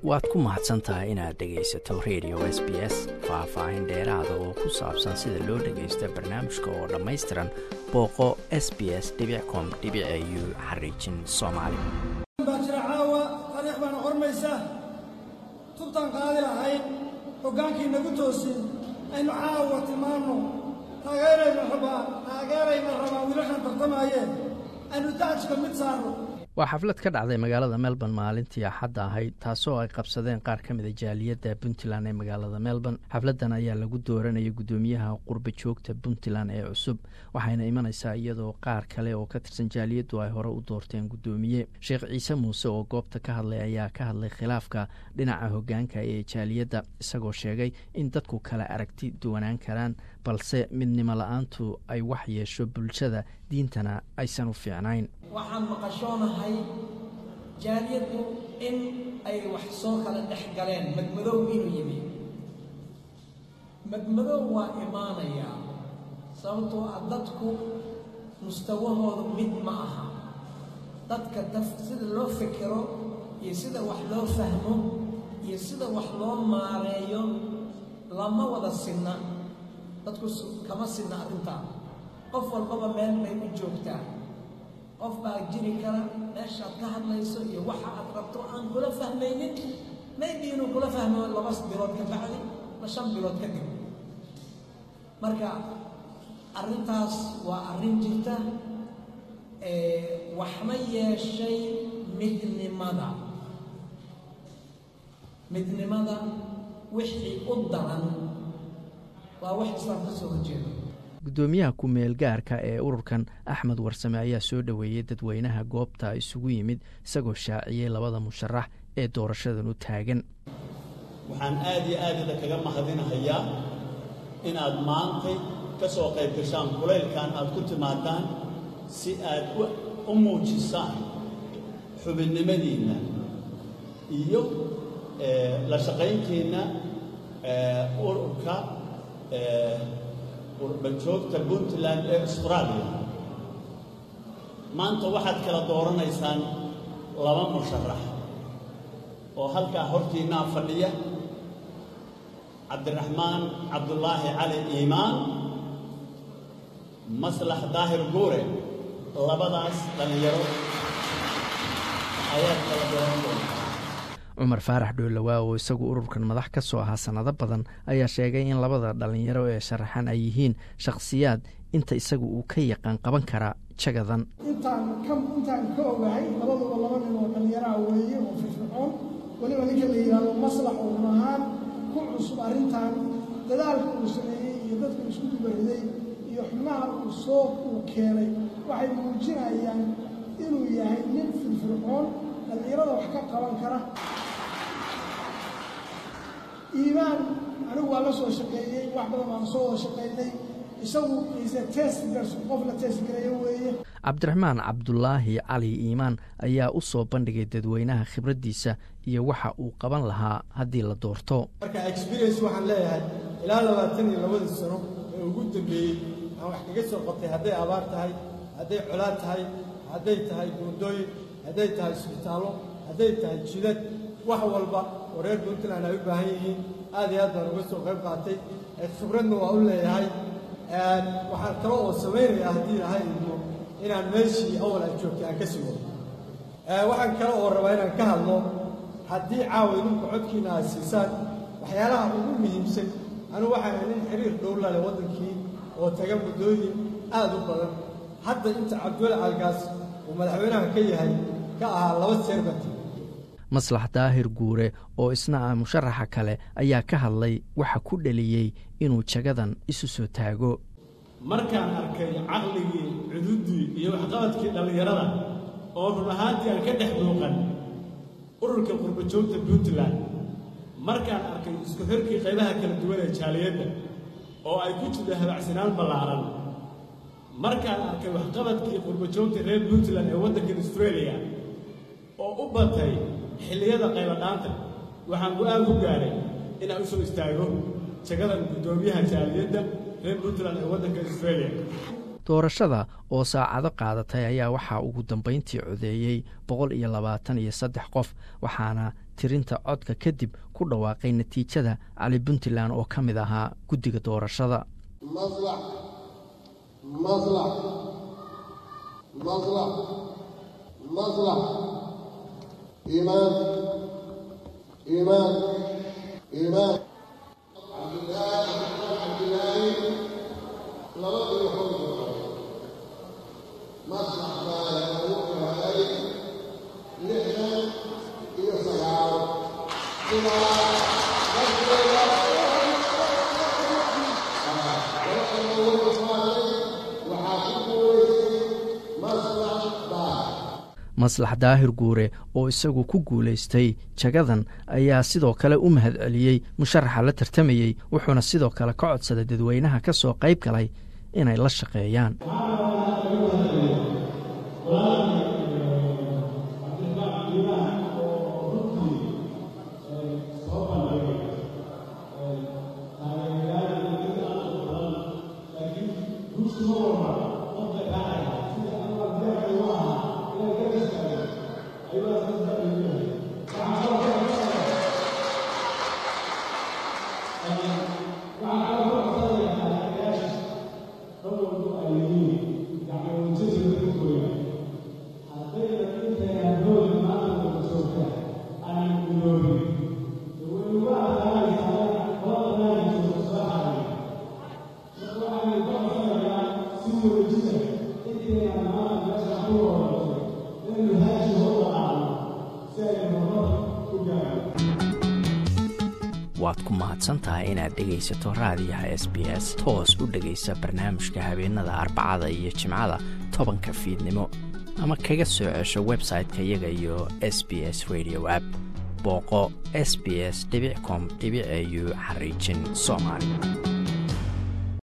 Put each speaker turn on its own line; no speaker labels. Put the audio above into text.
waad ku mahadsan tahay inaad dhegaysato radio s b s faah-faahin dheeraada oo ku saabsan sida loo dhagaysto barnaamijka oo dhammaystiran booqo s b s com u xariijin soomaali
baa jira caawa taariikh baana qormaysa tubtaan qaadi lahayd hoggaankii nagu toosin aynu caawa tilmaanno taageerayna rabaa taageerayna rabaa wiilashaan tartamaayeen aynu daajka mid saarno
waa xaflad ka dhacday magaalada melbourne maalintii axadda ahayd taasoo ay qabsadeen qaar ka mid a jaaliyadda puntland ee magaalada melbourne xafladdan ayaa lagu dooranayay guddoomiyaha qurba joogta puntland ee cusub waxayna imanaysaa iyadoo qaar kale oo ka tirsan jaaliyaddu ay hore u doorteen guddoomiye sheekh ciise muuse oo goobta ka hadlay ayaa ka hadlay khilaafka dhinaca hoggaanka ee jaaliyadda isagoo sheegay in dadku kala aragti duwanaan karaan balse midnimo la-aantu ay wax yeesho bulshada diintana aysan u fiicnayn
waxaan maqashoonahay jaaliyaddu in ay wax soo kala dhex galeen madmadow inuu yimi madmadow waa imaanayaa sababtoo ah dadku mustawahooda mid ma aha dadka daf sida loo fikiro iyo sida wax loo fahmo iyo sida wax loo maareeyo lama wada sinna dadku kama sinna arrintaa qof walbaba meel bay u joogtaa qof baa jiri kara meeshaad ka hadlayso iyo waxa aad rabto aan kula fahmaynin maybe inuu kula fahmo laba bilood ka bacdi ma shan bilood kadib marka arrintaas waa arrin jirta waxma yeeshay midnimada midnimada wixii u daran waa wax islaam ka soo horjeeda
guddoomiyaha ku-meel gaarka ee ururkan axmed warsame ayaa soo dhoweeyey dadweynaha goobta isugu yimid isagoo shaaciyey labada musharax ee doorashadan u taagan
waxaan aad iyo aad ida kaga mahadinahayaa inaad maantay ka soo qayb gashaan kulaylkan aad ku timaadaan si aad u muujisaan xubinnimadiinna iyo la shaqaynteenna ururka qurbajoogta puntland ee austraaliya maanta waxaad kala dooranaysaan laba musharax oo halkaa hortiinnaa fadhiya cabdiraxmaan cabdulaahi cali iimaan maslax daahir guure labadaas dhallinyaro ayaad kala dooran doontaa
cumar faarax dhoolawaa oo isagu ururkan madax ka soo ahaa sannado badan ayaa sheegay in labada dhallinyaro ee sharaxan ay yihiin shakhsiyaad inta isagu uu ka yaqaan qaban karaa jagadan
intaan ka intaan ka ogahay labaduba laba nin oo dhallinyaraha weeye oo firfircoon weliba ninka la yidhaahdo maslax oo run ahaan ku cusub arrintan dadaalka uu sameeyey iyo dadka isku dubariday iyo xubnaha uu soo uu keenay waxay muujinayaan inuu yahay nin firfircoon dhallinyarada wax ka qaban kara iimaan anigu waa la soo shaqeeyey wax badan baan soo wada shaqaynay isagu ise testgars qof la testgareeyo weeye
cabdiraxmaan cabdulaahi cali iimaan ayaa u soo bandhigay dadweynaha khibraddiisa iyo waxa uu qaban lahaa haddii la doorto
marka experience waxaan leeyahay ilaa labaatan iyo labadii sano ee ugu dambeeyey aan wax kaga soo qabtay hadday abaar tahay hadday colaad tahay hadday tahay buundooyin hadday tahay isbitaallo hadday tahay jidad wax walba oo reer puntland ay u baahan yihiin aad iyo aad baan uga soo qayb qaatay khibradna waa u leeyahay waxaan kale oo samaynayaa haddii ilahay idmo inaan meeshii awal aad joogtay aan ka sii wado waxaan kale oo rabaa inaan ka hadlo haddii caawa idinku codkiina aad siisaan waxyaalaha ugu muhiimsan anigu waxaan nin xiriir dhowla leh waddankii oo taga muddooyin aad u badan hadda inta cabdiweli caalgaas uu madaxweynaha ka yahay ka ahaa laba seerbati
maslax daahir guure oo isna ah musharaxa kale ayaa ka hadlay waxa ku dheliyey inuu jagadan isu soo taago
markaan arkay caqligii cududdii iyo waxqabadkii dhallinyarada oo run ahaantii aan ka dhex muuqan ururka qurbajoogta puntland markaan arkay isku xirkii qaybaha kala duwan ee jaaliyadda oo ay ku jirto habacsanaan ballaaran markaan arkay waxqabadkii qurbajoogta reer puntland ee waddankan austraeliya oo u batay xilliyada qaybadhaanta waxaan go-aan ku gaaray inaan u soo istaago jagadan guddoomiyaha jaaliyadda reer puntland ee waddanka australia
doorashada oo saacado qaadatay ayaa waxaa ugu dambeyntii codeeyey boqol iyo labaatan iyo saddex qof waxaana tirinta codka kadib ku dhawaaqay natiijada cali puntland oo ka mid ahaa guddiga doorashada
مصلح مصلح مصلح مصلح إيمان إيمان إيمان عبد الله عبد الله لرب الحمد مصلح ما يملك عليه نحن إلى صلاة إلى رسول الله
maslax daahir guure oo isagu ku guulaystay jagadan ayaa sidoo kale u mahad celiyey musharaxa la tartamayey wuxuuna sidoo kale ka codsaday dadweynaha ka soo qayb galay inay la shaqeeyaan waad ku mahadsantahay inaad dhegaysato raadiyaha s b s toos u dhegaysa barnaamijka habeenada arbacada iyo jimcada tobanka fiidnimo ama kaga soo cesho website-ka iyaga iyo s b s radio app booqo s b s com au xariijin soomaali